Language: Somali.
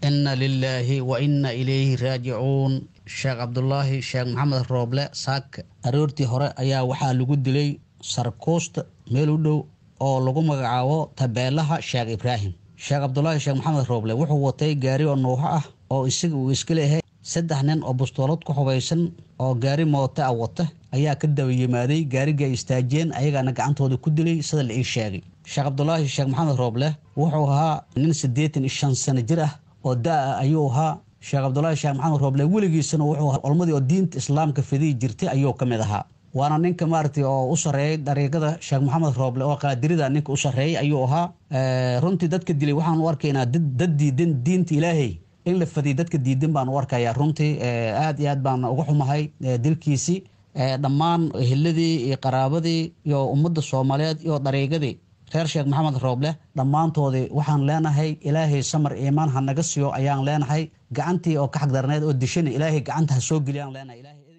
inna lilaahi wa inna ilayhi raajicuun sheekh cabdulaahi sheekh maxamed rooble saaka aroortii hore ayaa waxaa lagu dilay sarkuusta meel u dhow oo lagu magacaabo tabeelaha sheekh ibraahim sheekh cabdulaahi sheekh maxamed rooble wuxuu watay gaari oo nuuxo ah oo isaga uu iska leeyahay saddex nin oo bustoolad ku hubaysan oo gaari mooto ah wata ayaa ka daba yimaaday gaariga ay istaajiyeen ayagaana gacantooda ku dilay sida la ii sheegay sheekh cabdulaahi sheekh maxamed rooble wuxuu ahaa nin siddeetan iyo shan sano jir ah oo da-a ayuu ahaa sheekh cabdulaahi sheekh maxamed rooble weligiisana wuxuu ahaa culmadii oo diinta islaamka fidiyi jirtay ayuu ka mid ahaa waana ninka maaragtay oo u sarreeyay dariiqada sheekh maxamed rooble oo qaadirida ninka u sarreeyay ayuu ahaa runtii dadka dilay waxaan u arkaynaa dad diidan diinta ilaahay in la fadiy dadka diidan baan u arkayaa runtii aad iyo aad baan uga xumahay dilkiisii dhammaan eheladii iyo qaraabadii iyo ummadda soomaaliyeed iyo dariiqadii reer sheekh maxamed rooble dhammaantoodii waxaan leenahay ilaahay samar iimaan ha naga siiyo ayaan leenahay gacantii oo ka xagdarneed oo dishana ilaahay gacanta ha soo geliyaan leenahay